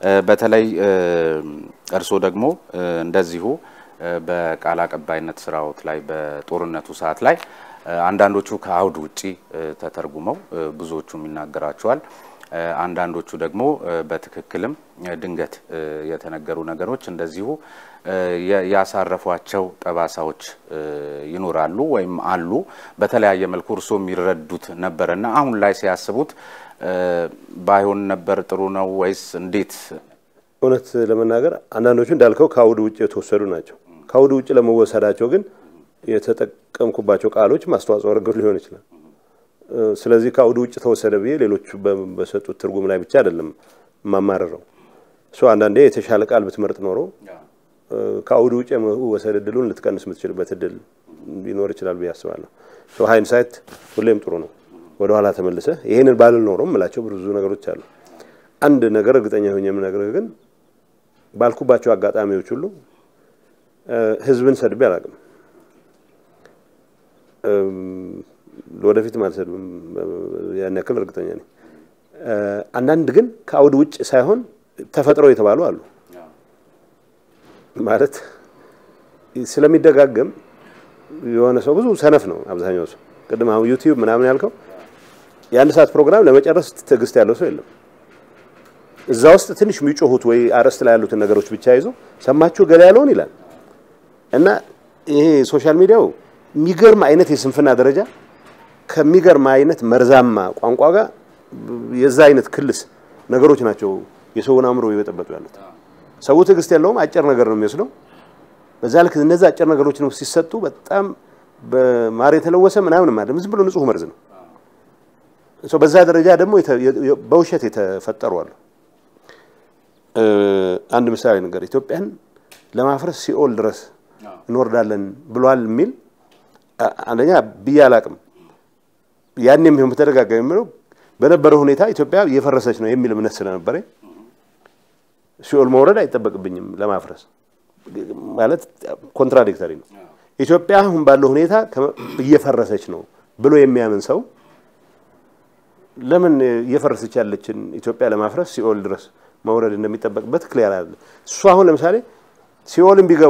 በተለይ እርስዎ ደግሞ እንደዚሁ በቃል አቀባይነት ስራዎት ላይ በጦርነቱ ሰዓት ላይ አንዳንዶቹ ከአውድ ውጪ ተተርጉመው ብዙዎቹም ይናገራቸዋል። አንዳንዶቹ ደግሞ በትክክልም ድንገት የተነገሩ ነገሮች እንደዚሁ ያሳረፏቸው ጠባሳዎች ይኖራሉ ወይም አሉ። በተለያየ መልኩ እርስዎ የሚረዱት ነበረና አሁን ላይ ሲያስቡት ባይሆን ነበር ጥሩ ነው ወይስ እንዴት? እውነት ለመናገር አንዳንዶቹ እንዳልከው ከአውድ ውጭ የተወሰዱ ናቸው። ከአውድ ውጭ ለመወሰዳቸው ግን የተጠቀምኩባቸው ቃሎች ማስተዋጽኦ አድርገው ሊሆን ይችላል። ስለዚህ ከአውድ ውጭ ተወሰደ ብዬ ሌሎቹ በሰጡት ትርጉም ላይ ብቻ አይደለም የማማረረው። እሱ አንዳንዴ የተሻለ ቃል ብትመርጥ ኖሮ ከአውድ ውጭ የመወሰድ እድሉን ልትቀንስ የምትችልበት እድል ሊኖር ይችላል ብዬ አስባለሁ። ሃይንሳይት ሁሌም ጥሩ ነው። ወደኋላ ተመልሰ ይሄንን ባልል ኖሮ የምላቸው ብዙ ነገሮች አሉ። አንድ ነገር እርግጠኛ ሆኜ የምነግርህ ግን ባልኩባቸው አጋጣሚዎች ሁሉ ህዝብን ሰድቤ አላውቅም። ወደፊትም አልሰድብም፣ ያን ያክል እርግጠኛ ነኝ። አንዳንድ ግን ከአውድ ውጭ ሳይሆን ተፈጥሮ የተባሉ አሉ። ማለት ስለሚደጋገም የሆነ ሰው ብዙ ሰነፍ ነው አብዛኛው ሰው። ቅድም አሁን ዩቲዩብ ምናምን ያልከው የአንድ ሰዓት ፕሮግራም ለመጨረስ ትዕግስት ያለው ሰው የለም። እዛ ውስጥ ትንሽ የሚጮሁት ወይ አርዕስት ላይ ያሉትን ነገሮች ብቻ ይዞ ሰማችሁ ገላ ያለውን ይላል እና ይሄ ሶሻል ሚዲያው የሚገርም አይነት የስንፍና ደረጃ ከሚገርም አይነት መርዛማ ቋንቋ ጋር የዛ አይነት ክልስ ነገሮች ናቸው የሰውን አእምሮ እየበጠበጡ ያሉት። ሰው ትዕግስት የለውም፣ አጭር ነገር ነው የሚወስደው። በዛ ልክ እነዛ አጭር ነገሮች ነው ሲሰጡ በጣም በማር የተለወሰ ምናምን ማለት ዝም ብሎ ንጹህ መርዝ ነው። በዛ ደረጃ ደግሞ በውሸት የተፈጠሩ አሉ። አንድ ምሳሌ ነገር ኢትዮጵያን ለማፍረስ ሲኦል ድረስ እንወርዳለን ብሏል የሚል አንደኛ ብዬ አላቅም። ያኔም ቢሆን በተደጋጋሚ የምለው በነበረው ሁኔታ ኢትዮጵያ እየፈረሰች ነው የሚል እምነት ስለነበረ ሲኦል መውረድ አይጠበቅብኝም ለማፍረስ ማለት ኮንትራዲክተሪ ነው። ኢትዮጵያ አሁን ባለው ሁኔታ እየፈረሰች ነው ብሎ የሚያምን ሰው ለምን እየፈረሰች ያለችን ኢትዮጵያ ለማፍረስ ሲኦል ድረስ መውረድ እንደሚጠበቅበት ክሊያር አለ። እሱ አሁን ለምሳሌ ሲኦልን ቢገቡ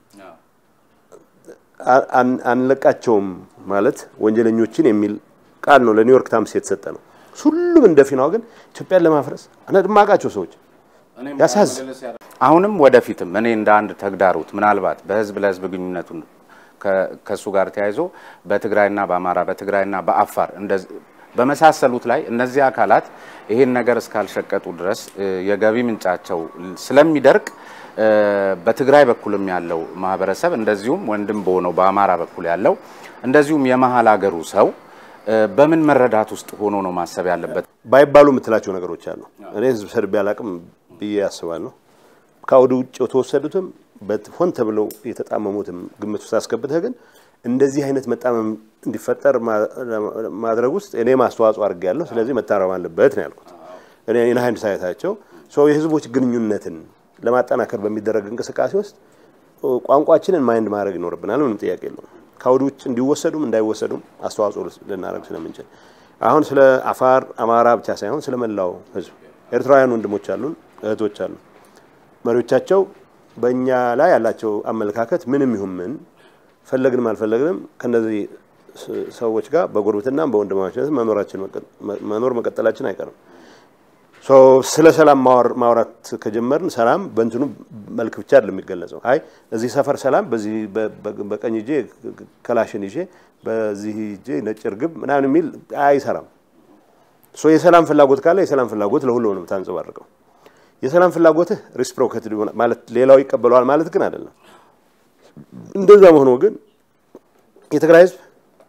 አንለቃቸውም ማለት ወንጀለኞችን የሚል ቃል ነው ለኒውዮርክ ታይምስ የተሰጠ ነው። ሁሉም እንደ ፊናው ግን ኢትዮጵያን ለማፍረስ አነድማቃቸው ሰዎች ያሳዝ አሁንም ወደፊትም እኔ እንደ አንድ ተግዳሮት ምናልባት በህዝብ ለህዝብ ግንኙነቱን ከእሱ ጋር ተያይዞ በትግራይና በአማራ በትግራይና በአፋር በመሳሰሉት ላይ እነዚህ አካላት ይሄን ነገር እስካልሸቀጡ ድረስ የገቢ ምንጫቸው ስለሚደርቅ በትግራይ በኩልም ያለው ማህበረሰብ እንደዚሁም ወንድም በሆነው በአማራ በኩል ያለው እንደዚሁም የመሀል ሀገሩ ሰው በምን መረዳት ውስጥ ሆኖ ነው ማሰብ ያለበት? ባይባሉ የምትላቸው ነገሮች አሉ። እኔ ህዝብ ሰድቤ አላቅም ብዬ ያስባለሁ። ከአውድ ውጭ የተወሰዱትም ሆን ተብለው የተጣመሙትም ግምት ውስጥ አስገብተህ ግን እንደዚህ አይነት መጣመም እንዲፈጠር ማድረግ ውስጥ እኔም አስተዋጽኦ አድርጌያለሁ። ስለዚህ መታረም አለበት ነው ያልኩት። እኔ ኢንሃይንድ ሳይታቸው ሰው የህዝቦች ግንኙነትን ለማጠናከር በሚደረግ እንቅስቃሴ ውስጥ ቋንቋችንን ማይንድ ማድረግ ይኖርብናል። ምንም ጥያቄ የለውም። ከአውድ ውጭ እንዲወሰዱም እንዳይወሰዱም አስተዋጽኦ ልናደርግ ስለምንችል አሁን ስለ አፋር አማራ ብቻ ሳይሆን ስለ መላው ህዝብ ኤርትራውያን ወንድሞች አሉን፣ እህቶች አሉ። መሪዎቻቸው በእኛ ላይ ያላቸው አመለካከት ምንም ይሁን ምን ፈለግንም አልፈለግንም ከነዚህ ሰዎች ጋር በጉርብትናም በወንድማማችነት መኖራችን መኖር መቀጠላችን አይቀርም። ስለ ሰላም ማውራት ከጀመርን ሰላም በእንትኑ መልክ ብቻ አይደለም የሚገለጸው። አይ እዚህ ሰፈር ሰላም በዚህ በቀኝ እጄ ከላሽን ይዤ በዚህ እጄ ነጭ እርግብ ምናምን የሚል አይሰራም። የሰላም ፍላጎት ካለ የሰላም ፍላጎት ለሁሉ ነው የምታንጸባርቀው። የሰላም ፍላጎትህ ሪስፕሮኬትድ ማለት ሌላው ይቀበለዋል ማለት ግን አይደለም። እንደዛ መሆኑ ግን የትግራይ ህዝብ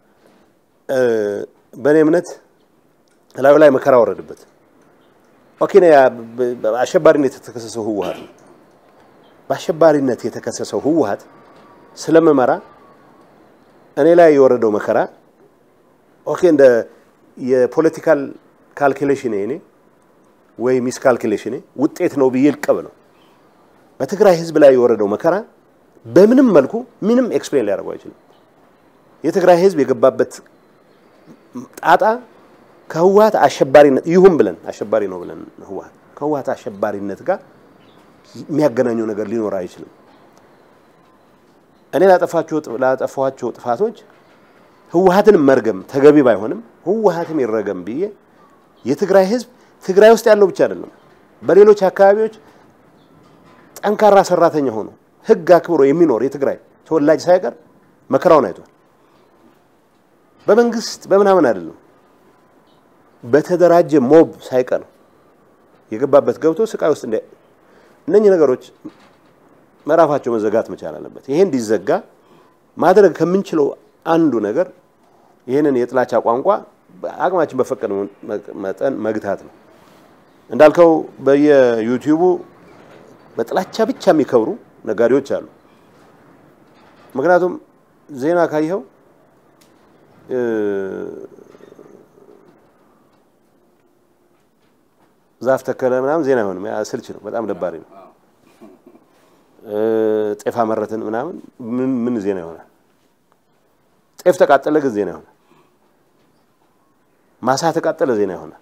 በእኔ እምነት ላዩ ላይ መከራ ወረድበት። ኦኬ አሸባሪነት የተከሰሰው ህወሀት ነው። በአሸባሪነት የተከሰሰው ህወሀት ስለመመራ እኔ ላይ የወረደው መከራ ኦኬ እንደ የፖለቲካል ካልኩሌሽን እኔ ወይ ሚስ ካልኩሌሽን ውጤት ነው ብዬ ልቀበለው። በትግራይ ህዝብ ላይ የወረደው መከራ በምንም መልኩ ምንም ኤክስፕሌን ሊያደርገው አይችልም። የትግራይ ህዝብ የገባበት ጣጣ ከህወሀት አሸባሪነት ይሁን ብለን አሸባሪ ነው ብለን ህወሀት ከህወሀት አሸባሪነት ጋር የሚያገናኘው ነገር ሊኖር አይችልም። እኔ ላጠፋቸው ላጠፋኋቸው ጥፋቶች ህወሀትን መርገም ተገቢ ባይሆንም ህወሀትም ይረገም ብዬ የትግራይ ህዝብ ትግራይ ውስጥ ያለው ብቻ አይደለም፣ በሌሎች አካባቢዎች ጠንካራ ሰራተኛ ሆኖ ህግ አክብሮ የሚኖር የትግራይ ተወላጅ ሳይቀር መከራውን አይቷል። በመንግስት በምናምን አይደለም፣ በተደራጀ ሞብ ሳይቀር የገባበት ገብቶ ስቃይ ውስጥ እንደ እነኚህ ነገሮች ምዕራፋቸው መዘጋት መቻል አለበት። ይሄ እንዲዘጋ ማድረግ ከምንችለው አንዱ ነገር ይህንን የጥላቻ ቋንቋ አቅማችን በፈቀደ መጠን መግታት ነው። እንዳልከው በየዩቲዩቡ በጥላቻ ብቻ የሚከብሩ ነጋዴዎች አሉ። ምክንያቱም ዜና ካየኸው ዛፍ ተከለ ምናምን ዜና አይሆንም። ስልች ነው፣ በጣም ደባሪ ነው። ጤፍ አመረትን ምናምን ምን ምን ዜና ይሆናል? ጤፍ ተቃጠለ ግን ዜና ይሆናል። ማሳ ተቃጠለ ዜና ይሆናል።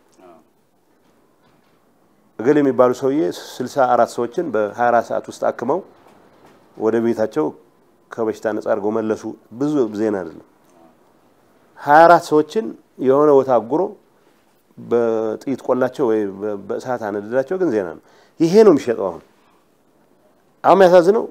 እገሌ የሚባሉ ሰውዬ ስልሳ አራት ሰዎችን በ24 ሰዓት ውስጥ አክመው ወደ ቤታቸው ከበሽታ ነጻ አድርገው መለሱ። ብዙ ዜና አይደለም። 24 ሰዎችን የሆነ ቦታ አጉሮ በጥይት ቆላቸው ወይ በእሳት አነደዳቸው ግን ዜና ነው። ይሄ ነው የሚሸጠው። አሁን አሁን የሚያሳዝነው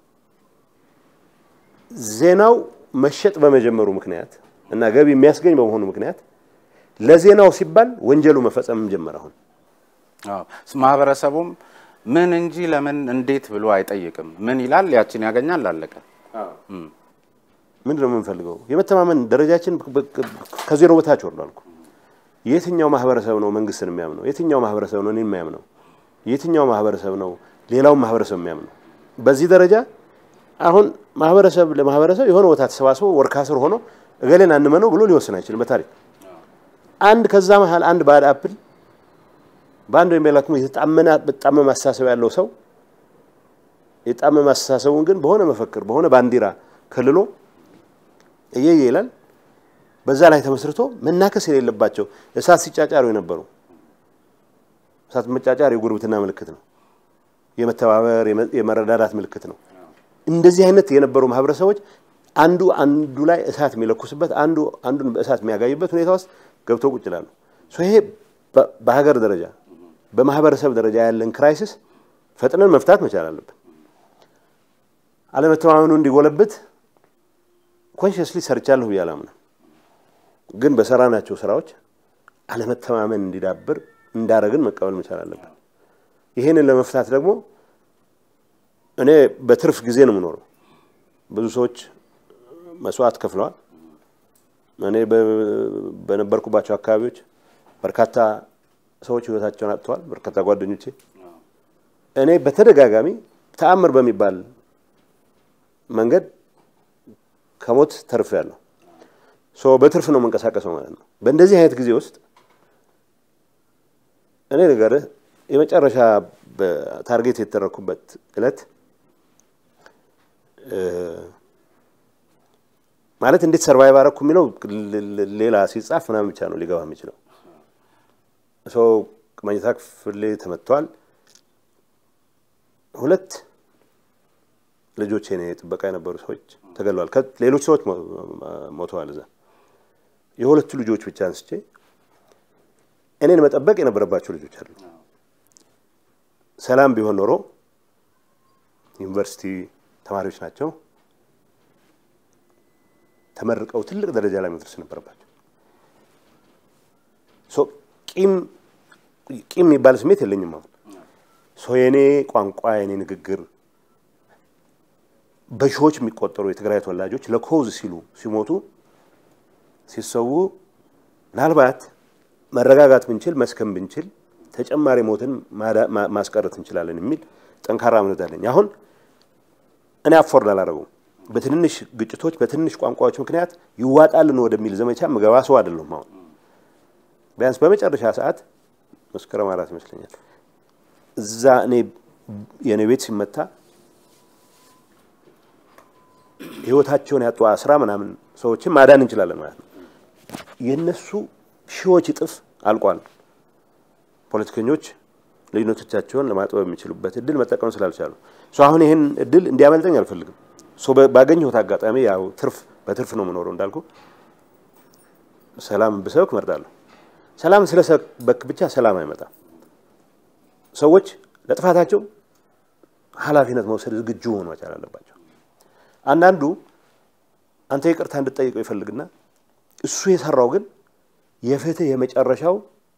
ዜናው መሸጥ በመጀመሩ ምክንያት እና ገቢ የሚያስገኝ በመሆኑ ምክንያት ለዜናው ሲባል ወንጀሉ መፈጸም ጀመረ። አሁን ማህበረሰቡም ምን እንጂ ለምን እንዴት ብሎ አይጠይቅም። ምን ይላል? ያችን ያገኛል፣ አለቀ። ምንድን ነው የምንፈልገው? የመተማመን ደረጃችን ከዜሮ በታች ወርዷል እኮ። የትኛው ማህበረሰብ ነው መንግስትን የሚያምነው? የትኛው ማህበረሰብ ነው እኔን የሚያምነው? የትኛው ማህበረሰብ ነው ሌላውን ማህበረሰብ የሚያምነው? በዚህ ደረጃ አሁን ማህበረሰብ ለማህበረሰብ የሆነ ቦታ ተሰባስቦ ወርካ ስር ሆኖ እገሌን አንመነው ብሎ ሊወስን አይችልም። በታሪክ አንድ ከዛ መሀል አንድ ባድ አፕል በአንድ ወይም በሌላ የተጣመነ በጣመመ አስተሳሰብ ያለው ሰው የጣመመ አስተሳሰቡን ግን በሆነ መፈክር በሆነ ባንዲራ ከልሎ እየየ ይላል። በዛ ላይ ተመስርቶ መናከስ የሌለባቸው እሳት ሲጫጫሩ የነበሩ እሳት መጫጫር የጉርብትና ምልክት ነው። የመተባበር የመረዳዳት ምልክት ነው። እንደዚህ አይነት የነበሩ ማህበረሰቦች አንዱ አንዱ ላይ እሳት የሚለኩስበት አንዱ አንዱን በእሳት የሚያጋይበት ሁኔታ ውስጥ ገብተው ቁጭ ይላሉ። ይሄ በሀገር ደረጃ በማህበረሰብ ደረጃ ያለን ክራይሲስ ፈጥነን መፍታት መቻል አለብን። አለመተማመኑ እንዲጎለብት ኮንሽስሊ ሰርቻለሁ ብዬ አላምንም። ግን በሰራናቸው ስራዎች አለመተማመን እንዲዳብር እንዳረግን መቀበል መቻል አለብን። ይሄንን ለመፍታት ደግሞ እኔ በትርፍ ጊዜ ነው የምኖረው። ብዙ ሰዎች መስዋዕት ከፍለዋል። እኔ በነበርኩባቸው አካባቢዎች በርካታ ሰዎች ህይወታቸውን አጥተዋል። በርካታ ጓደኞቼ እኔ በተደጋጋሚ ተአምር በሚባል መንገድ ከሞት ተርፌያለሁ። ሶ በትርፍ ነው የምንቀሳቀሰው ማለት ነው። በእንደዚህ አይነት ጊዜ ውስጥ እኔ ነገርህ የመጨረሻ በታርጌት የተደረኩበት እለት ማለት እንዴት ሰርቫይቭ አደረኩ የሚለው ሌላ ሲጻፍ ምናምን ብቻ ነው ሊገባ የሚችለው። ሰው መኝታ ክፍሌ ተመትተዋል። ሁለት ልጆች የኔ ጥበቃ የነበሩ ሰዎች ተገለዋል። ሌሎች ሰዎች ሞተዋል። እዛ የሁለቱ ልጆች ብቻ አንስቼ እኔን መጠበቅ የነበረባቸው ልጆች አሉ። ሰላም ቢሆን ኖሮ ዩኒቨርሲቲ ተማሪዎች ናቸው። ተመርቀው ትልቅ ደረጃ ላይ መድረስ ነበረባቸው። ቂም ቂም የሚባል ስሜት የለኝም። አሁን ሰው የኔ ቋንቋ የኔ ንግግር በሺዎች የሚቆጠሩ የትግራይ ተወላጆች ለኮዝ ሲሉ ሲሞቱ ሲሰዉ ምናልባት መረጋጋት ብንችል መስከም ብንችል ተጨማሪ ሞትን ማስቀረት እንችላለን የሚል ጠንካራ እምነት አለኝ። አሁን እኔ አፎርድ አላደረገውም። በትንንሽ ግጭቶች በትንሽ ቋንቋዎች ምክንያት ይዋጣልን ወደሚል ዘመቻ ምገባ ሰው አይደለሁም። አሁን ቢያንስ በመጨረሻ ሰዓት መስከረም አራት ይመስለኛል እዛ እኔ የእኔ ቤት ሲመታ ህይወታቸውን ያጡ አስራ ምናምን ሰዎችን ማዳን እንችላለን ማለት ነው። የነሱ ሺዎች እጥፍ አልቋል። ፖለቲከኞች ልዩነቶቻቸውን ለማጥበብ የሚችሉበት እድል መጠቀም ስላልቻሉ አሁን ይህን እድል እንዲያመልጠኝ አልፈልግም። ባገኘሁት አጋጣሚ ያው ትርፍ በትርፍ ነው የምኖረው እንዳልኩ ሰላም ብሰብክ እመርጣለሁ። ሰላም ስለሰበክ ብቻ ሰላም አይመጣም። ሰዎች ለጥፋታቸው ኃላፊነት መውሰድ ዝግጁ ሆኖ መቻል አለባቸው። አንዳንዱ አንተ ይቅርታ እንድጠይቀው ይፈልግና እሱ የሰራው ግን የፍትህ የመጨረሻው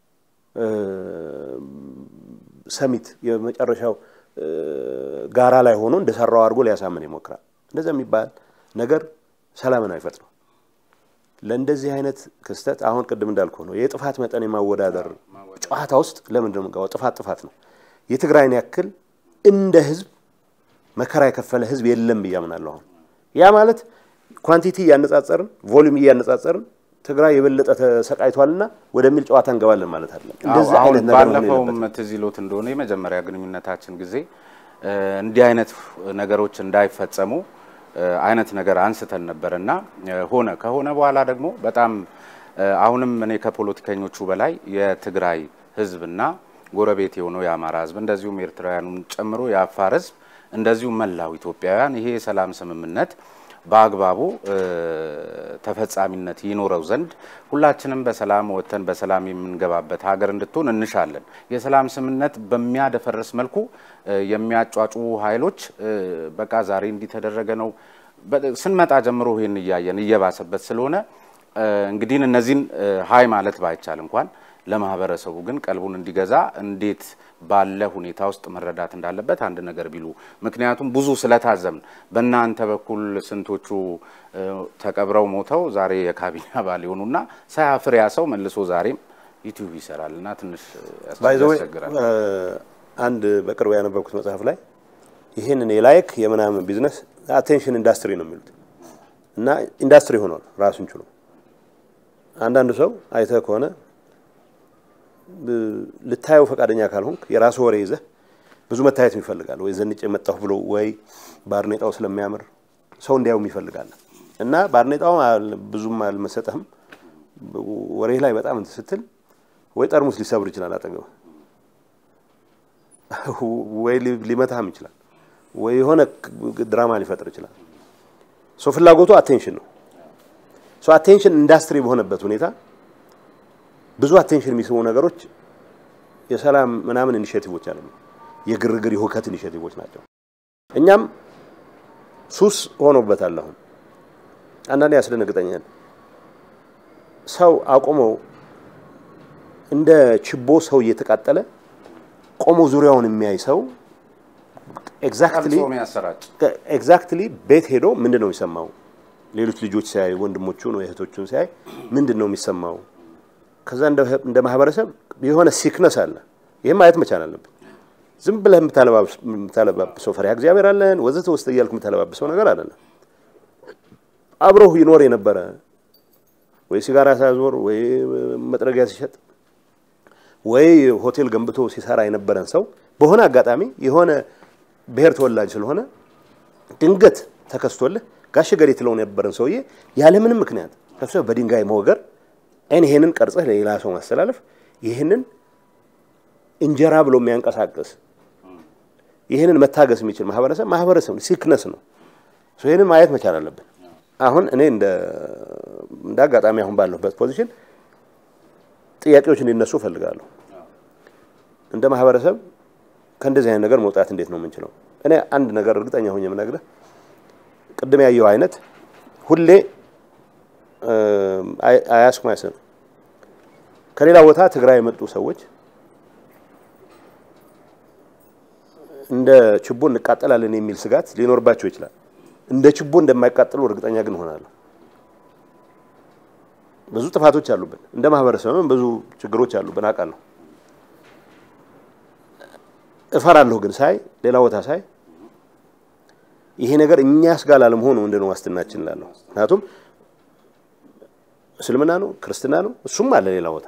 ሰሚት የመጨረሻው ጋራ ላይ ሆኖ እንደሰራው አድርጎ ሊያሳምን ይሞክራል። እንደዛ የሚባል ነገር ሰላምን አይፈጥርም። ለእንደዚህ አይነት ክስተት አሁን ቅድም እንዳልኩ ነው የጥፋት መጠን የማወዳደር ጨዋታ ውስጥ ለምንድን ነው የምንገባው? ጥፋት ጥፋት ነው። የትግራይን ያክል እንደ ህዝብ መከራ የከፈለ ህዝብ የለም ብዬ አምናለሁ። አሁን ያ ማለት ኳንቲቲ እያነጻጸርን ቮሊዩም እያነጻጸርን ትግራይ የበለጠ ተሰቃይቷልና ወደሚል ጨዋታ እንገባለን ማለት አይደለም። እንደዚህ አሁን አይነት ነገር ነው ባለፈውም የሌለበት። ትዝ ይሎት እንደሆነ የመጀመሪያ ግንኙነታችን ጊዜ እ እንዲህ አይነት ነገሮች እንዳይፈጸሙ እ አይነት ነገር አንስተን ነበር እና እ ሆነ ከሆነ በኋላ ደግሞ በጣም እ አሁንም እኔ ከፖለቲከኞቹ በላይ የትግራይ ህዝብና ጎረቤት የሆነው የአማራ ህዝብ እንደዚሁም ኤርትራውያኑን ጨምሮ የአፋር ህዝብ እንደዚሁም መላው ኢትዮጵያውያን ይሄ የሰላም ስምምነት በአግባቡ እ ተፈጻሚነት ይኖረው ዘንድ ሁላችንም በሰላም ወጥተን በሰላም የምንገባበት ሀገር እንድትሆን እንሻለን። የሰላም ስምምነት በሚያደፈርስ መልኩ እ የሚያጫጩ ኃይሎች እ በቃ ዛሬ እንዲተደረገ ነው በ- ስንመጣ ጀምሮ ይህን እያየን እየባሰበት ስለሆነ እ እንግዲህ እነዚህን እ ሀይ ማለት ባይቻል እንኳን ለማህበረሰቡ ግን ቀልቡን እንዲገዛ እንዴት ባለ ሁኔታ ውስጥ መረዳት እንዳለበት አንድ ነገር ቢሉ። ምክንያቱም ብዙ ስለታዘብን በእናንተ በኩል ስንቶቹ እ ተቀብረው ሞተው ዛሬ የካቢኔ አባል የሆኑና ሳያፍር ያ ሰው መልሶ ዛሬም ዩቲዩብ ይሰራል እና ትንሽ ያስ- ባይ ዘ ዌይ ያስቸግራል። አንድ በቅርቡ ያነበብኩት መጽሐፍ ላይ ይህንን የላይክ የምናምን ቢዝነስ አቴንሽን ኢንዳስትሪ ነው የሚሉት እና ኢንዳስትሪ ሆኗል ራሱን ችሎ። አንዳንድ ሰው አይተህ ከሆነ ብ- ልታየው ፈቃደኛ ካልሆንክ የራሱ ወሬ ይዘህ ብዙ መታየት ይፈልጋል። ወይ ዘንጬ መጣሁ ብሎ ወይ ባርኔጣው ስለሚያምር ሰው እንዲያውም ይፈልጋል እና ባርኔጣው አል- ብዙም አልመሰጠህም ወሬ ላይ በጣም እንትን ስትል ወይ ጠርሙስ ሊሰብር ይችላል አጠገብ ወይ ሊ- ሊመታህም ይችላል ወይ የሆነ ክ- ድራማ ሊፈጥር ይችላል። ሶ ፍላጎቱ አቴንሽን ነው። ሶ አቴንሽን ኢንዳስትሪ በሆነበት ሁኔታ ብዙ አቴንሽን የሚስቡ ነገሮች የሰላም ምናምን ኢኒሼቲቮች አሉ። የግርግር የሁከት ኢኒሼቲቮች ናቸው። እኛም ሱስ ሆኖበታል። አሁን አንዳንዴ ያስደነግጠኛል። ሰው አቁመው እንደ ችቦ ሰው እየተቃጠለ ቆሞ ዙሪያውን የሚያይ ሰው ኤግዛክትሊ ቀልጾ የሚያሰራጭ ኤግዛክትሊ ቤት ሄዶ ምንድን ነው የሚሰማው? ሌሎች ልጆች ሲያይ ወንድሞቹን ወይ እህቶቹን ሲያይ ምንድን ነው የሚሰማው? ከዛ እንደ እንደ ማህበረሰብ የሆነ ሲክነስ አለ። ይህም ማየት መቻል አለብን። ዝም ብለህ የምታለባብስ- የምታለባብሰው ፈሪሃ እግዚአብሔር አለን ወዘተ ውስጥ እያልክ የምታለባብሰው ነገር አይደለም። አብሮህ ይኖር የነበረ ወይ ሲጋራ ሲያዞር ወይ መጥረጊያ ሲሸጥ ወይ ሆቴል ገንብቶ ሲሰራ የነበረን ሰው በሆነ አጋጣሚ የሆነ ብሔር ተወላጅ ስለሆነ ድንገት ተከስቶልህ ጋሽ ገሌ ትለው የነበረን ሰውዬ ያለምንም ምክንያት ሰብሰብ በድንጋይ መወገር አይን ይሄንን ቀርጸህ ለሌላ ሰው ማስተላለፍ ይህንን እንጀራ ብሎ የሚያንቀሳቅስ ይህንን መታገስ የሚችል ማህበረሰብ ማህበረሰብ ነው፣ ሲክነስ ነው። ሶ ይህንን ማየት መቻል አለብን። አሁን እኔ እንደ እንደ አጋጣሚ አሁን ባለሁበት ፖዚሽን ጥያቄዎች እንዲነሱ እፈልጋለሁ። እንደ ማህበረሰብ ከእንደዚህ አይነት ነገር መውጣት እንዴት ነው የምንችለው? እኔ አንድ ነገር እርግጠኛ ሆኜ የምነግርህ ቅድም ያየው አይነት ሁሌ አያስኩ ማይሰብ ከሌላ ቦታ ትግራይ የመጡ ሰዎች እንደ ችቦ እንቃጠላለን የሚል ስጋት ሊኖርባቸው ይችላል። እንደ ችቦ እንደማይቃጠሉ እርግጠኛ ግን ሆናለሁ። ብዙ ጥፋቶች አሉብን፣ እንደ ማህበረሰብም ብዙ ችግሮች አሉብን አውቃለሁ። እፈራለሁ ግን ሳይ ሌላ ቦታ ሳይ ይሄ ነገር እኛስ ጋር ላለመሆኑ ምንድን ነው ዋስትናችን እላለሁ። ምክንያቱም እስልምና ነው ክርስትና ነው እሱም አለ ሌላ ቦታ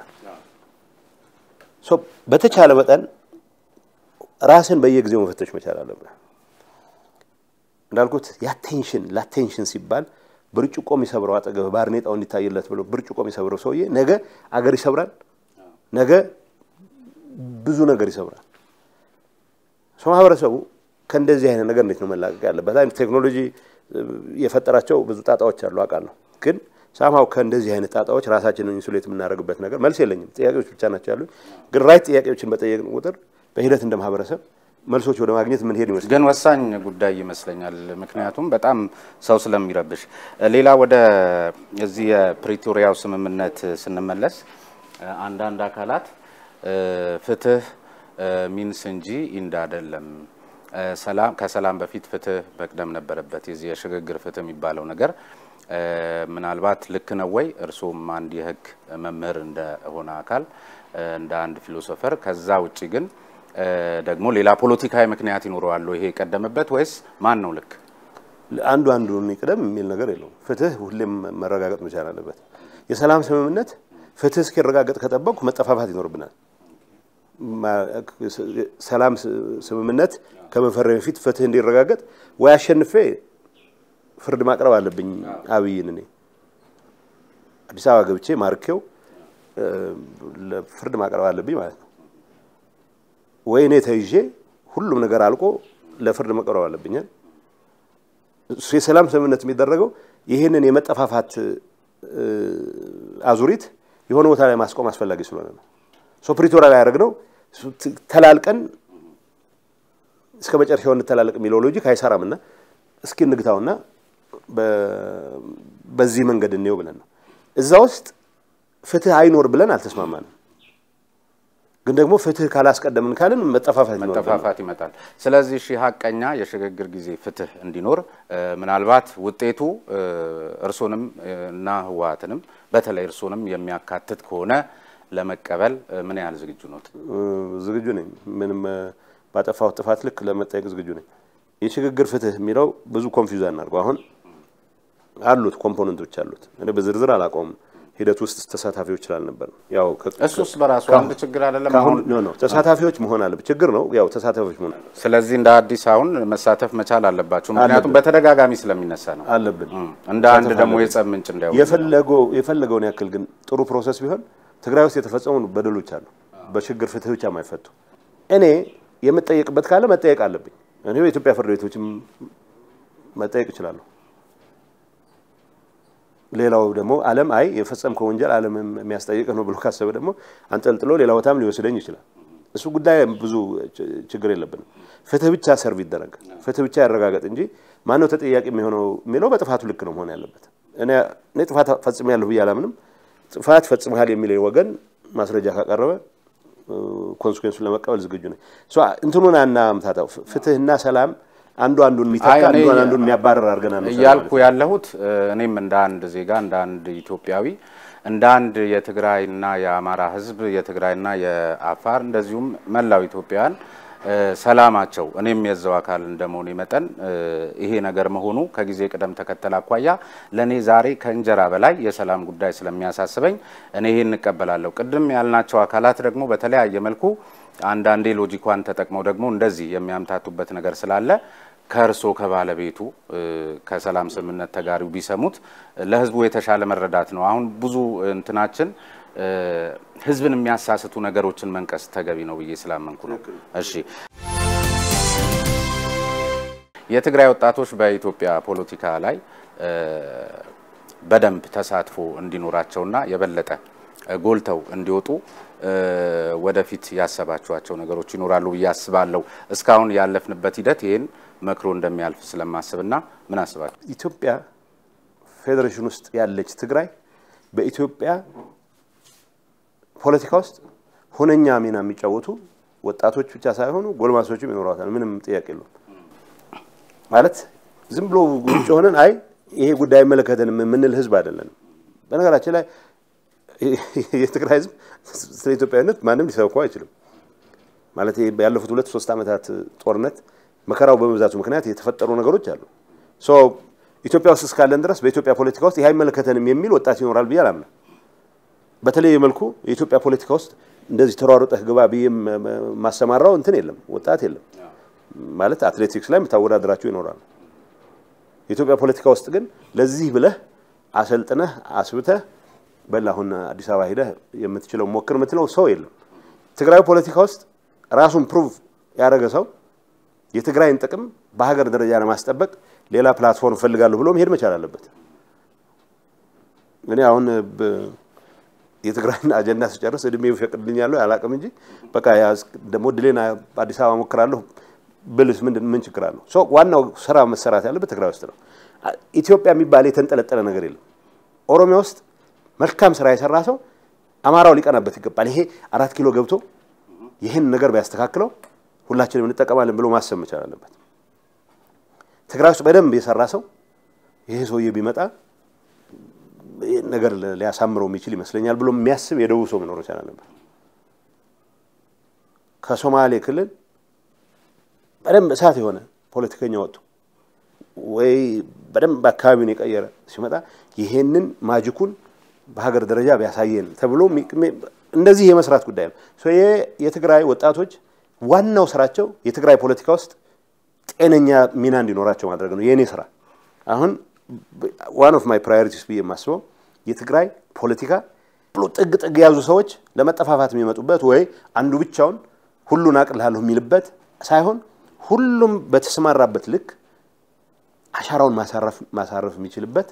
ሶ በተቻለ መጠን ራስን በየጊዜው መፈተሽ መቻል አለብን። እንዳልኩት የአቴንሽን ለአቴንሽን ሲባል ብርጭቆ የሚሰብረው አጠገብ ባርኔጣው እንዲታይለት ብሎ ብርጭቆ የሚሰብረው ሰውዬ ነገ አገር ይሰብራል፣ ነገ ብዙ ነገር ይሰብራል። ሰው ማህበረሰቡ ከእንደዚህ አይነት ነገር እንዴት ነው መላቀቅ ያለበት? አይ ቴክኖሎጂ የፈጠራቸው ብዙ ጣጣዎች አሉ አውቃለሁ። ግን ሳምሃው ከእንደዚህ አይነት ጣጣዎች ራሳችንን ኢንሱሌት የምናደርግበት ነገር መልስ የለኝም። ጥያቄዎች ብቻ ናቸው ያሉኝ። ግን ራይት ጥያቄዎችን በጠየቅን ቁጥር በሂደት እንደ ማህበረሰብ መልሶች ወደ ማግኘት የምንሄድ ይመስላል። ግን ወሳኝ ጉዳይ ይመስለኛል። ምክንያቱም በጣም ሰው ስለሚረብሽ። ሌላ ወደ እዚህ የፕሪቶሪያው ስምምነት ስንመለስ አንዳንድ አካላት ፍትህ ሚንስ እንጂ ኢንድ አይደለም፣ ሰላም ከሰላም በፊት ፍትህ መቅደም ነበረበት። የዚህ የሽግግር ፍትህ የሚባለው ነገር ምናልባት ልክ ነው ወይ? እርስዎም አንድ የህግ መምህር እንደሆነ አካል እንደ አንድ ፊሎሶፈር፣ ከዛ ውጭ ግን ደግሞ ሌላ ፖለቲካዊ ምክንያት ይኖረዋል ይሄ የቀደመበት ወይስ ማን ነው ልክ? አንዱ አንዱን ይቅደም የሚል ነገር የለውም። ፍትህ ሁሌም መረጋገጥ መቻል አለበት። የሰላም ስምምነት ፍትህ እስኪረጋገጥ ከጠበቅኩ መጠፋፋት ይኖርብናል። ሰላም ስምምነት ከመፈረም በፊት ፍትህ እንዲረጋገጥ ወይ አሸንፌ ፍርድ ማቅረብ አለብኝ አብይን እኔ አዲስ አበባ ገብቼ ማርኬው ለፍርድ ማቅረብ አለብኝ ማለት ነው። ወይ እኔ ተይዤ ሁሉም ነገር አልቆ ለፍርድ መቅረብ አለብኛል። እሱ የሰላም ስምምነት የሚደረገው ይህንን የመጠፋፋት አዙሪት የሆነ ቦታ ላይ ማስቆም አስፈላጊ ስለሆነ ነው። ሶ ፕሪቶሪያ ላይ ያደረግነው ተላልቀን እስከ መጨረሻው እንተላለቅ የሚለው ሎጂክ አይሰራምና እስኪ እንግታውና በዚህ መንገድ እንየው ብለን ነው። እዛ ውስጥ ፍትህ አይኖር ብለን አልተስማማንም። ግን ደግሞ ፍትህ ካላስቀደምን ካልን መጠፋፋት መጠፋፋት ይመጣል። ስለዚህ ሺህ ሀቀኛ የሽግግር ጊዜ ፍትህ እንዲኖር ምናልባት ውጤቱ እርሶንም እና ህወሓትንም በተለይ እርሶንም የሚያካትት ከሆነ ለመቀበል ምን ያህል ዝግጁ ነው? ዝግጁ ነኝ። ምንም ባጠፋሁት ጥፋት ልክ ለመጠየቅ ዝግጁ ነኝ። የሽግግር ፍትህ የሚለው ብዙ ኮንፊውዝ አናድርገው። አሁን አሉት ኮምፖነንቶች አሉት። እኔ በዝርዝር አላውቀውም። ሂደት ውስጥ ተሳታፊዎች ስላልነበር ያው እሱስ በራሱ አንድ ችግር አይደለም። አሁን ኖ ተሳታፊዎች መሆን አለበት። ችግር ነው ያው ተሳታፊዎች መሆን ስለዚህ እንደ አዲስ አሁን መሳተፍ መቻል አለባቸው። ምክንያቱም በተደጋጋሚ ስለሚነሳ ነው አለብን። እንደ አንድ ደግሞ የጸብ ምንጭ እንዳይሆን የፈለገው የፈለገውን ያክል ግን ጥሩ ፕሮሰስ ቢሆን ትግራይ ውስጥ የተፈጸሙ በደሎች አሉ፣ በችግር ፍትህ ብቻ የማይፈቱ እኔ የምጠየቅበት ካለ መጠየቅ አለብኝ። እኔ በኢትዮጵያ ፍርድ ቤቶችም መጠየቅ እችላለሁ። ሌላው ደግሞ ዓለም አይ የፈጸምከው ወንጀል ዓለም የሚያስጠይቅህ ነው ብሎ ካሰበ ደግሞ አንጠልጥሎ ሌላ ቦታም ሊወስደኝ ይችላል። እሱ ጉዳይ ብዙ ችግር የለብንም። ፍትህ ብቻ ሰርቭ ይደረግ፣ ፍትህ ብቻ ያረጋገጥ እንጂ ማነው ተጠያቂ የሚሆነው የሚለው በጥፋቱ ልክ ነው መሆን ያለበት። እኔ እኔ ጥፋት ፈጽሜያለሁ ብዬ አላምንም። ጥፋት ፈጽመሃል የሚል ወገን ማስረጃ ካቀረበ ኮንስኩዌንሱን ለመቀበል ዝግጁ ነኝ። እንትኑን አናምታታው። ፍትህና ሰላም አንዱ አንዱን የሚተካ አንዱ አንዱን የሚያባረር አድርገን ነው እያልኩ ያለሁት። እኔም እንደ አንድ ዜጋ እንደ አንድ ኢትዮጵያዊ እንደ አንድ የትግራይና የአማራ ሕዝብ የትግራይና የአፋር እንደዚሁም መላው ኢትዮጵያውያን ሰላማቸው እኔም የዛው አካል እንደመሆኔ መጠን ይሄ ነገር መሆኑ ከጊዜ ቅደም ተከተል አኳያ ለእኔ ዛሬ ከእንጀራ በላይ የሰላም ጉዳይ ስለሚያሳስበኝ እኔ ይሄን እንቀበላለሁ። ቅድም ያልናቸው አካላት ደግሞ በተለያየ መልኩ አንዳንዴ ሎጂኳን ተጠቅመው ደግሞ እንደዚህ የሚያምታቱበት ነገር ስላለ ከእርሶ ከባለቤቱ ከሰላም ስምምነት ተጋሪው ቢሰሙት ለህዝቡ የተሻለ መረዳት ነው። አሁን ብዙ እንትናችን ህዝብን የሚያሳስቱ ነገሮችን መንቀስ ተገቢ ነው ብዬ ስላመንኩ ነው። እሺ፣ የትግራይ ወጣቶች በኢትዮጵያ ፖለቲካ ላይ በደንብ ተሳትፎ እንዲኖራቸውና የበለጠ ጎልተው እንዲወጡ ወደፊት ያሰባችኋቸው ነገሮች ይኖራሉ ብዬ አስባለሁ። እስካሁን ያለፍንበት ሂደት ይህን መክሮ እንደሚያልፍ ስለማስብና ምን አስባችሁ? ኢትዮጵያ ፌዴሬሽን ውስጥ ያለች ትግራይ በኢትዮጵያ ፖለቲካ ውስጥ ሁነኛ ሚና የሚጫወቱ ወጣቶች ብቻ ሳይሆኑ ጎልማሶችም ይኖሯታል። ምንም ጥያቄ የለውም። ማለት ዝም ብሎ ውጭ ሆነን አይ ይሄ ጉዳይ አይመለከተንም የምንል ህዝብ አይደለንም። በነገራችን ላይ የትግራይ ህዝብ ስለ ኢትዮጵያዊነት ማንም ሊሰብከው አይችልም። ማለት ያለፉት ሁለት ሶስት ዓመታት ጦርነት መከራው በመብዛቱ ምክንያት የተፈጠሩ ነገሮች አሉ። ሶ ኢትዮጵያ ውስጥ እስካለን ድረስ በኢትዮጵያ ፖለቲካ ውስጥ ይህ አይመለከተንም የሚል ወጣት ይኖራል ብዬ አላምንም። በተለየ መልኩ የኢትዮጵያ ፖለቲካ ውስጥ እንደዚህ ተሯሩጠህ ግባ ብዬ ማሰማራው እንትን የለም፣ ወጣት የለም። ማለት አትሌቲክስ ላይ የምታወዳደራቸው ይኖራሉ። የኢትዮጵያ ፖለቲካ ውስጥ ግን ለዚህ ብለህ አሰልጥነህ አስብተህ በል አሁን አዲስ አበባ ሂደህ የምትችለው ሞክር የምትለው ሰው የለም። ትግራዊ ፖለቲካ ውስጥ ራሱን ፕሩቭ ያደረገ ሰው የትግራይን ጥቅም በሀገር ደረጃ ለማስጠበቅ ሌላ ፕላትፎርም ፈልጋለሁ ብሎ መሄድ መቻል አለበት። እኔ አሁን የትግራይን አጀንዳ ስጨርስ እድሜ ይፈቅድልኛለሁ አላቅም እንጂ በቃ ደግሞ ድሌን አዲስ አበባ ሞክራለሁ ብልስ ምንድን ምን ችግር አለው? ዋናው ስራ መሰራት ያለበት ትግራይ ውስጥ ነው። ኢትዮጵያ የሚባል የተንጠለጠለ ነገር የለም። ኦሮሚያ ውስጥ መልካም ስራ የሰራ ሰው አማራው ሊቀናበት ይገባል። ይሄ አራት ኪሎ ገብቶ ይህን ነገር ቢያስተካክለው ሁላችንም እንጠቀማለን ብሎ ማሰብ መቻል አለበት። ትግራይ ውስጥ በደንብ የሰራ ሰው ይሄ ሰውዬ ቢመጣ ነገር ሊያሳምረው የሚችል ይመስለኛል ብሎ የሚያስብ የደቡብ ሰው መኖር መቻል አለበት። ከሶማሌ ክልል በደንብ እሳት የሆነ ፖለቲከኛ ወጥቶ ወይ በደንብ አካባቢውን የቀየረ ሲመጣ ይሄንን ማጅኩን በሀገር ደረጃ ቢያሳየን ተብሎ እንደዚህ የመስራት ጉዳይ ነው። የትግራይ ወጣቶች ዋናው ስራቸው የትግራይ ፖለቲካ ውስጥ ጤነኛ ሚና እንዲኖራቸው ማድረግ ነው የእኔ ስራ። አሁን ዋን ኦፍ ማይ ፕራዮሪቲስ ብዬ የማስበው የትግራይ ፖለቲካ ብሎ ጥግ ጥግ የያዙ ሰዎች ለመጠፋፋት የሚመጡበት ወይ አንዱ ብቻውን ሁሉን አቅልላለሁ የሚልበት ሳይሆን ሁሉም በተሰማራበት ልክ አሻራውን ማሳረፍ የሚችልበት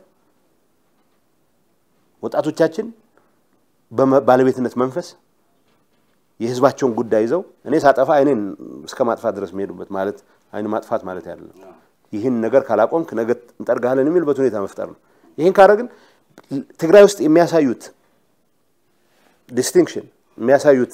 ወጣቶቻችን በባለቤትነት መንፈስ የህዝባቸውን ጉዳይ ይዘው እኔ ሳጠፋ አይኔን እስከ ማጥፋት ድረስ የሚሄዱበት ማለት አይን ማጥፋት ማለት አይደለም። ይህን ነገር ካላቆምክ ነገ እንጠርግሃለን የሚልበት ሁኔታ መፍጠር ነው። ይህን ካደረግን ትግራይ ውስጥ የሚያሳዩት ዲስቲንክሽን የሚያሳዩት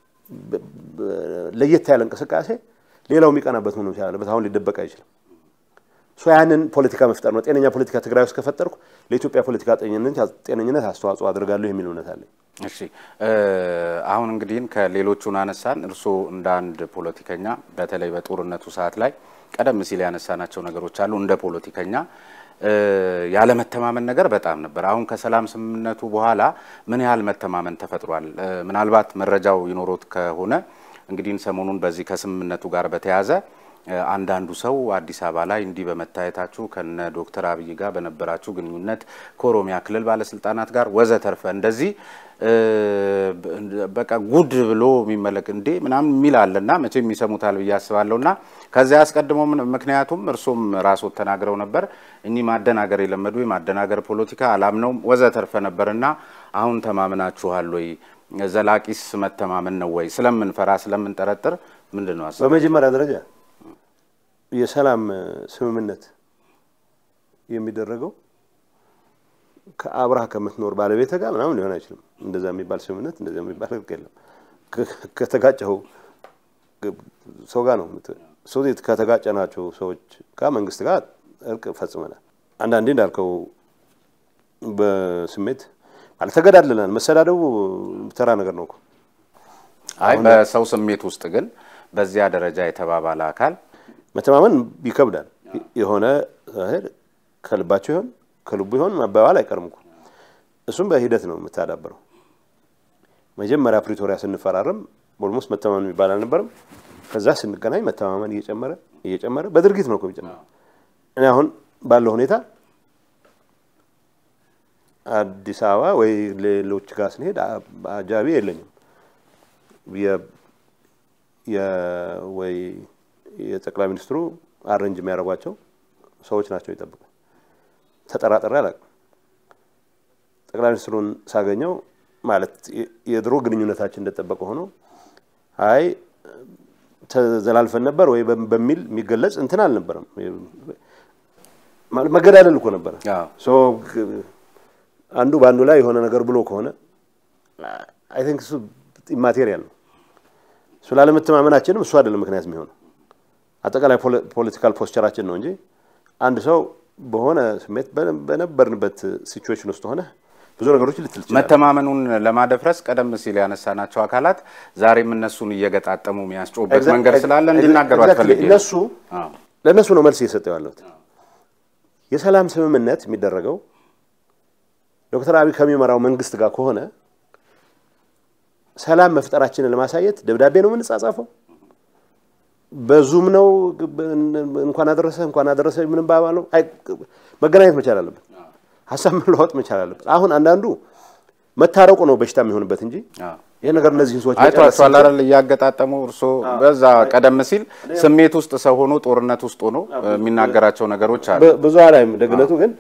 ለየት ያለ እንቅስቃሴ ሌላው የሚቀናበት ሆኖ መቻል አለበት። አሁን ሊደበቅ አይችልም። ሶ ያንን ፖለቲካ መፍጠር ነው። ጤነኛ ፖለቲካ ትግራይ ውስጥ ከፈጠርኩ ለኢትዮጵያ ፖለቲካ ጤነኝነት አስተዋጽኦ አድርጋለሁ የሚል እምነት አለኝ። እሺ አሁን እንግዲህ ከሌሎቹን አነሳን። እርስዎ እንደ አንድ ፖለቲከኛ በተለይ በጦርነቱ ሰዓት ላይ ቀደም ሲል ያነሳናቸው ነገሮች አሉ። እንደ ፖለቲከኛ ያለመተማመን ነገር በጣም ነበር። አሁን ከሰላም ስምምነቱ በኋላ ምን ያህል መተማመን ተፈጥሯል? ምናልባት መረጃው ይኖሮት ከሆነ እንግዲህ ሰሞኑን በዚህ ከስምምነቱ ጋር በተያያዘ አንዳንዱ ሰው አዲስ አበባ ላይ እንዲህ በመታየታችሁ ከነ ዶክተር አብይ ጋር በነበራችሁ ግንኙነት ከኦሮሚያ ክልል ባለስልጣናት ጋር ወዘተርፈ እንደዚህ በቃ ጉድ ብሎ የሚመለክ እንዴ ምናምን የሚል አለና መቼም ይሰሙታል ብዬ አስባለሁና ከዚያ አስቀድሞ ምክንያቱም እርሶም ራስዎት ተናግረው ነበር እኚህ ማደናገር የለመዱ የማደናገር ፖለቲካ አላምነውም ወዘተርፈ ነበርና አሁን ተማምናችኋል ወይ? ዘላቂስ መተማመን ነው ወይ? ስለምንፈራ ስለምንጠረጥር ምንድን ነው ሀሳብ? በመጀመሪያ ደረጃ የሰላም ስምምነት የሚደረገው ከአብረህ ከምትኖር ባለቤት ጋር ምናምን ሊሆን አይችልም። እንደዛ የሚባል ስምምነት እንደዛ የሚባል ህግ የለም። ከተጋጨኸው ሰው ጋር ነው ሰው ከተጋጨናቸው ሰዎች ጋር መንግስት ጋር እርቅ ፈጽመናል። አንዳንዴ እንዳልከው በስሜት ማለት ተገዳድለናል። መሰዳደቡ ተራ ነገር ነው እኮ። አይ በሰው ስሜት ውስጥ ግን በዚያ ደረጃ የተባባለ አካል መተማመን ይከብዳል። የሆነ ከልባቸው ይሆን ከልቡ ይሆን መባባል አይቀርም እኮ። እሱም በሂደት ነው የምታዳብረው። መጀመሪያ ፕሪቶሪያ ስንፈራረም ኦልሞስት መተማመን የሚባል አልነበረም። ከዛ ስንገናኝ መተማመን እየጨመረ እየጨመረ በድርጊት ነው እኮ የሚጨመረ። እኔ አሁን ባለው ሁኔታ አዲስ አበባ ወይ ሌሎች ጋር ስንሄድ አጃቢ የለኝም ወይ የጠቅላይ ሚኒስትሩ አረንጅ የሚያደርጓቸው ሰዎች ናቸው ይጠብቃል። ተጠራጠሪ አላውቅም። ጠቅላይ ሚኒስትሩን ሳገኘው ማለት የድሮ ግንኙነታችን እንደጠበቀ ሆኖ አይ ተዘላልፈን ነበር ወይ በሚል የሚገለጽ እንትን አልነበረም። መገዳደል እኮ ነበረ። አንዱ በአንዱ ላይ የሆነ ነገር ብሎ ከሆነ አይ ቲንክ እሱ ኢማቴሪያል ነው። እሱ ላለመተማመናችንም እሱ አይደለም ምክንያት የሚሆነው አጠቃላይ ፖለቲካል ፖስቸራችን ነው እንጂ አንድ ሰው በሆነ ስሜት በነበርንበት ሲቹዌሽን ውስጥ ሆነ ብዙ ነገሮች ልትል ትችላለህ። መተማመኑን ለማደፍረስ ቀደም ሲል ያነሳናቸው አካላት ዛሬም እነሱን እየገጣጠሙ የሚያስጮበት መንገድ ስላለ እንዲናገሩ አትፈልግ። እነሱ ለእነሱ ነው መልስ እየሰጠው ያለሁት። የሰላም ስምምነት የሚደረገው ዶክተር አብይ ከሚመራው መንግስት ጋር ከሆነ ሰላም መፍጠራችንን ለማሳየት ደብዳቤ ነው የምንጻጻፈው በዙም ነው እንኳን አደረሰ እንኳን አደረሰ ምንም ባባ ነው። መገናኘት መቻል አለበት። ሀሳብ መለዋወጥ መቻል አለበት። አሁን አንዳንዱ መታረቁ ነው በሽታ የሚሆንበት እንጂ ይሄ ነገር እነዚህን ሰዎች አይቷቸዋል አይደል? እያገጣጠሙ እርሶ በዛ ቀደም ሲል ስሜት ውስጥ ሰው ሆኖ ጦርነት ውስጥ ሆኖ የሚናገራቸው ነገሮች አሉ። ብዙ አላይም። ደግነቱ ግን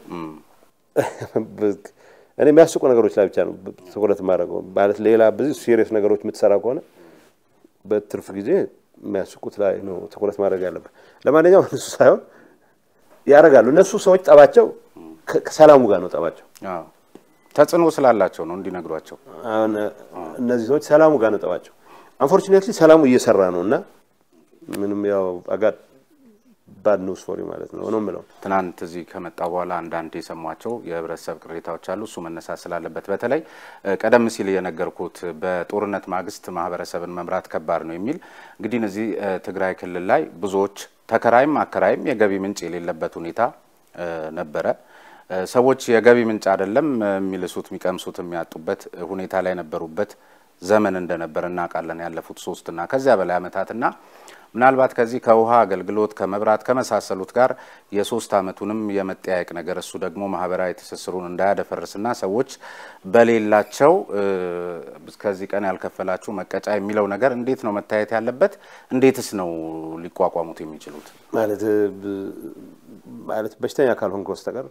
እኔ የሚያስቁ ነገሮች ላይ ብቻ ነው ትኩረት የማደርገው። ማለት ሌላ ብዙ ሲሪየስ ነገሮች የምትሰራ ከሆነ በትርፍ ጊዜ የሚያስቁት ላይ ነው ትኩረት ማድረግ ያለበት። ለማንኛውም እነሱ ሳይሆን ያደርጋሉ። እነሱ ሰዎች ጠባቸው ከሰላሙ ጋር ነው ጠባቸው። ተጽዕኖ ስላላቸው ነው እንዲነግሯቸው። አሁን እነዚህ ሰዎች ሰላሙ ጋር ነው ጠባቸው። አንፎርቹኔትሊ ሰላሙ እየሰራ ነው እና ምንም ያው አጋድ ባድ ኒውስ ፎር ማለት ነው ነው የምለው። ትናንት እዚህ ከመጣ በኋላ አንዳንድ የሰሟቸው የህብረተሰብ ቅሬታዎች አሉ። እሱ መነሳት ስላለበት በተለይ ቀደም ሲል የነገርኩት በጦርነት ማግስት ማህበረሰብን መምራት ከባድ ነው የሚል እንግዲህ እዚህ ትግራይ ክልል ላይ ብዙዎች ተከራይም አከራይም የገቢ ምንጭ የሌለበት ሁኔታ ነበረ። ሰዎች የገቢ ምንጭ አይደለም የሚልሱት የሚቀምሱት የሚያጡበት ሁኔታ ላይ የነበሩበት ዘመን እንደነበር እናውቃለን። ያለፉት ሶስትና ከዚያ በላይ ዓመታትና ምናልባት ከዚህ ከውሃ አገልግሎት ከመብራት ከመሳሰሉት ጋር የሶስት ዓመቱንም የመጠያየቅ ነገር እሱ ደግሞ ማህበራዊ ትስስሩን እንዳያደፈርስና ሰዎች በሌላቸው ከዚህ ቀን ያልከፈላችሁ መቀጫ የሚለው ነገር እንዴት ነው መታየት ያለበት? እንዴትስ ነው ሊቋቋሙት የሚችሉት? ማለት ማለት በሽተኛ ካልሆንክ በስተቀር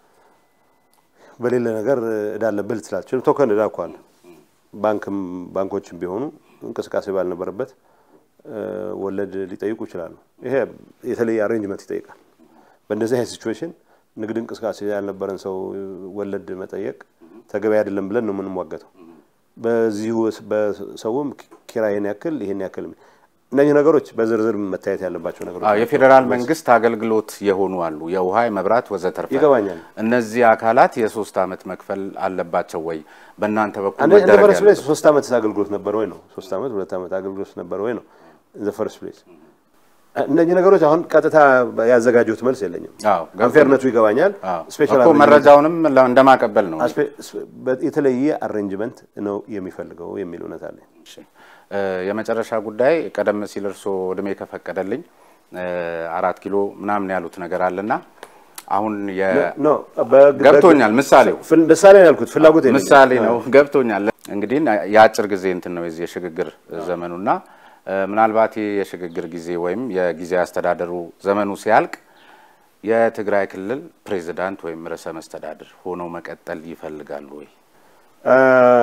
በሌለ ነገር እዳ አለብህ ልትላቸው ቶከን እዳ እኮ አለ። ባንክም ባንኮችም ቢሆኑ እንቅስቃሴ ባልነበረበት ወለድ ሊጠይቁ ይችላሉ። ይሄ የተለየ አሬንጅመንት ይጠይቃል። በእንደዚህ አይነት ሲቹዌሽን ንግድ እንቅስቃሴ ያልነበረን ሰው ወለድ መጠየቅ ተገቢ አይደለም ብለን ነው የምንሟገተው። በዚሁ በሰውም ኪራይን ያክል ይሄን ያክል እነዚህ ነገሮች በዝርዝር መታየት ያለባቸው ነገሮች አዎ፣ የፌዴራል መንግስት አገልግሎት የሆኑ አሉ፣ የውሃ የመብራት ወዘተርፈ። ይገባኛል። እነዚህ አካላት የሶስት ዓመት መክፈል አለባቸው ወይ? በእናንተ በኩል እንደ መደረግ ፈርስት ያለ ፕሌስ ሶስት ዓመት አገልግሎት ነበር ወይ ነው? ሶስት ዓመት ሁለት ዓመት አገልግሎት ነበር ወይ ነው? ዘ ፈርስት ፕሌስ እነዚህ ነገሮች አሁን ቀጥታ ያዘጋጀሁት መልስ የለኝም። አዎ፣ ገብቶኛል። አንፌርነቱ ይገባኛል። አዎ፣ ስፔሻል እኮ መረጃውንም ለ- እንደማቀበል ነው። አስፔ- በ- የተለየ አሬንጅመንት ነው የሚፈልገው የሚል እውነት አለኝ። እሺ፣ እ፣ የመጨረሻ ጉዳይ ቀደም ሲል እርስዎ እድሜ ከፈቀደልኝ እ፣ አራት ኪሎ ምናምን ያሉት ነገር አለና አሁን የ- ኖ በግ- ገብቶኛል። ምሳሌው ፍል- ምሳሌ ነው ያልኩት ፍላጎት የለኝም። ምሳሌ ነው። ገብቶኛል። እንግዲህ የአጭር ጊዜ እንትን ነው የዚህ የሽግግር ዘመኑና እ፣ ምናልባት ይህ የሽግግር ጊዜ ወይም የጊዜ አስተዳደሩ ዘመኑ ሲያልቅ የትግራይ ክልል ፕሬዚዳንት ወይም ርዕሰ መስተዳድር ሆነው መቀጠል ይፈልጋሉ ወይ? አ፣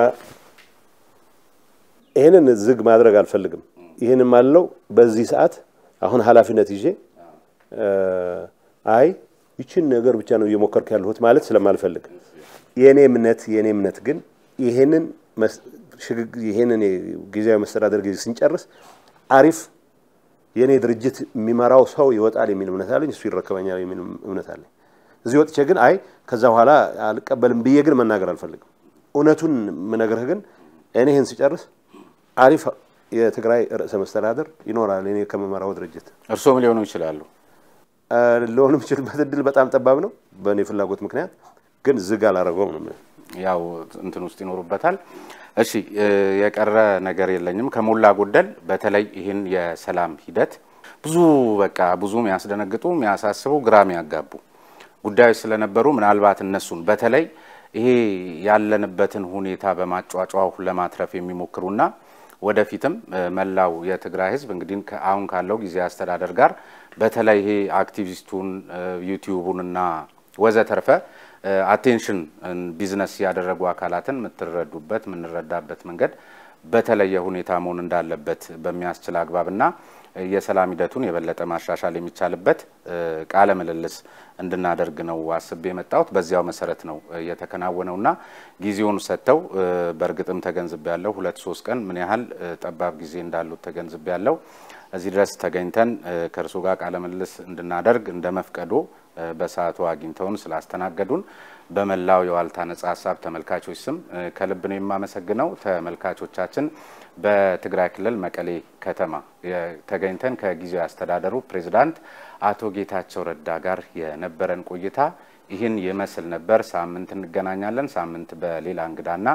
ይህንን ዝግ ማድረግ አልፈልግም። ይህንን ማለው በዚህ ሰዓት አሁን ኃላፊነት ይዤ አ፣ አይ ይችን ነገር ብቻ ነው እየሞከርኩ ያለሁት ማለት ስለማልፈልግ የእኔ እምነት የእኔ እምነት ግን ይሄንን መስ- ሽግግ- ይሄንን ጊዜያዊ መስተዳደር ጊዜ ስንጨርስ አሪፍ የእኔ ድርጅት የሚመራው ሰው ይወጣል የሚል እምነት አለኝ። እሱ ይረከበኛል የሚል እምነት አለኝ። እዚህ ወጥቼ ግን አይ ከዛ በኋላ አልቀበልም ብዬ ግን መናገር አልፈልግም። እውነቱን የምነግርህ ግን እኔ ይህን ስጨርስ አሪፍ የትግራይ ርዕሰ መስተዳደር ይኖራል እኔ ከምመራው ድርጅት። እርስዎም ሊሆኑ ይችላሉ። አ፣ ሊሆን የሚችልበት እድል በጣም ጠባብ ነው በእኔ ፍላጎት ምክንያት፣ ግን ዝግ አላረገውም ነው የምልህ። ያው እንትን ውስጥ ይኖሩበታል። እሺ እ፣ የቀረ ነገር የለኝም። ከሞላ ጎደል በተለይ ይህን የሰላም ሂደት ብዙ በቃ ብዙ የሚያስደነግጡ የሚያሳስቡ፣ ግራ የሚያጋቡ ጉዳዮች ስለነበሩ ምናልባት እነሱን በተለይ ይሄ ያለንበትን ሁኔታ በማጫጫው ለማትረፍ የሚሞክሩና ወደፊትም እ፣ መላው የትግራይ ሕዝብ እንግዲህ ከ- አሁን ካለው ጊዜ አስተዳደር ጋር በተለይ ይሄ አክቲቪስቱን እ፣ ዩቲዩቡንና ወዘተርፈ አቴንሽን ቢዝነስ ያደረጉ አካላትን የምትረዱበት የምንረዳበት መንገድ በተለየ ሁኔታ መሆን እንዳለበት በሚያስችል አግባብና እ፣ የሰላም ሂደቱን የበለጠ ማሻሻል የሚቻልበት እ፣ ቃለ ምልልስ እንድናደርግ ነው አስቤ የመጣሁት። በዚያው መሰረት ነው እ፣ የተከናወነውና ጊዜውን ሰጥተው እ፣ በእርግጥም ተገንዝቤ ያለው ሁለት ሶስት ቀን ምን ያህል እ፣ ጠባብ ጊዜ እንዳሉት ተገንዝቤ ያለው እዚህ ድረስ ተገኝተን እ፣ ከእርሱ ጋር ቃለ ምልልስ እንድናደርግ እንደ መፍቀዶ እ፣ በሰዓቱ አግኝተውን ስላስተናገዱን በመላው የዋልታ ነጻ ሀሳብ ተመልካቾች ስም እ፣ ከልብ ነው የማመሰግነው። ተመልካቾቻችን በትግራይ ክልል መቀሌ ከተማ የ- ተገኝተን ከጊዜያዊ አስተዳደሩ ፕሬዝዳንት አቶ ጌታቸው ረዳ ጋር የነበረን ቆይታ ይህን ይመስል ነበር። ሳምንት እንገናኛለን። ሳምንት በሌላ እንግዳና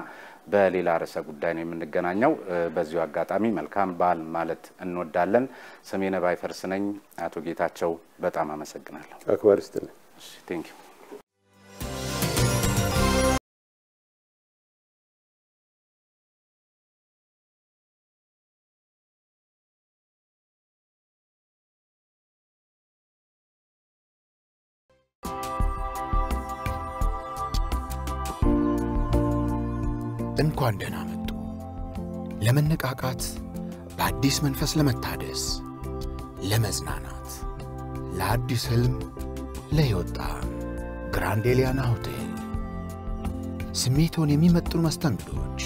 በሌላ ርዕሰ ጉዳይ ነው የምንገናኘው። በዚሁ አጋጣሚ መልካም በዓል ማለት እንወዳለን። ስሜነ ባይፈርስ ነኝ። አቶ ጌታቸው በጣም አመሰግናለሁ። አክባሪ ስትልኝ ቴንክ ዩ እንኳን ደህና መጡ። ለመነቃቃት፣ በአዲስ መንፈስ ለመታደስ፣ ለመዝናናት፣ ለአዲስ ሕልም፣ ለሕይወት ጣዕም ግራንድ ኤሊያና ሆቴል ስሜቶን የሚመጥኑ መስተንግዶች፣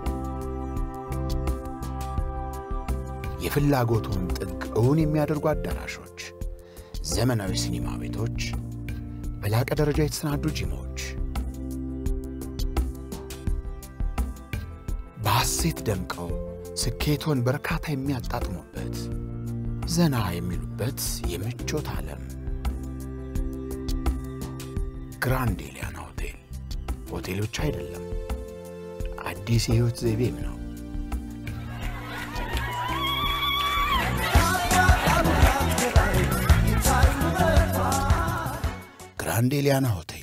የፍላጎቱን ጥግ እውን የሚያደርጉ አዳራሾች፣ ዘመናዊ ሲኒማ ቤቶች፣ በላቀ ደረጃ የተሰናዱ ጂሞች በሐሴት ደምቀው ስኬቶን በርካታ የሚያጣጥሙበት ዘና የሚሉበት የምቾት ዓለም ግራንድ ኤሊያና ሆቴል ሆቴሎች አይደለም፣ አዲስ የሕይወት ዘይቤም ነው። ግራንድ ኤሊያና ሆቴል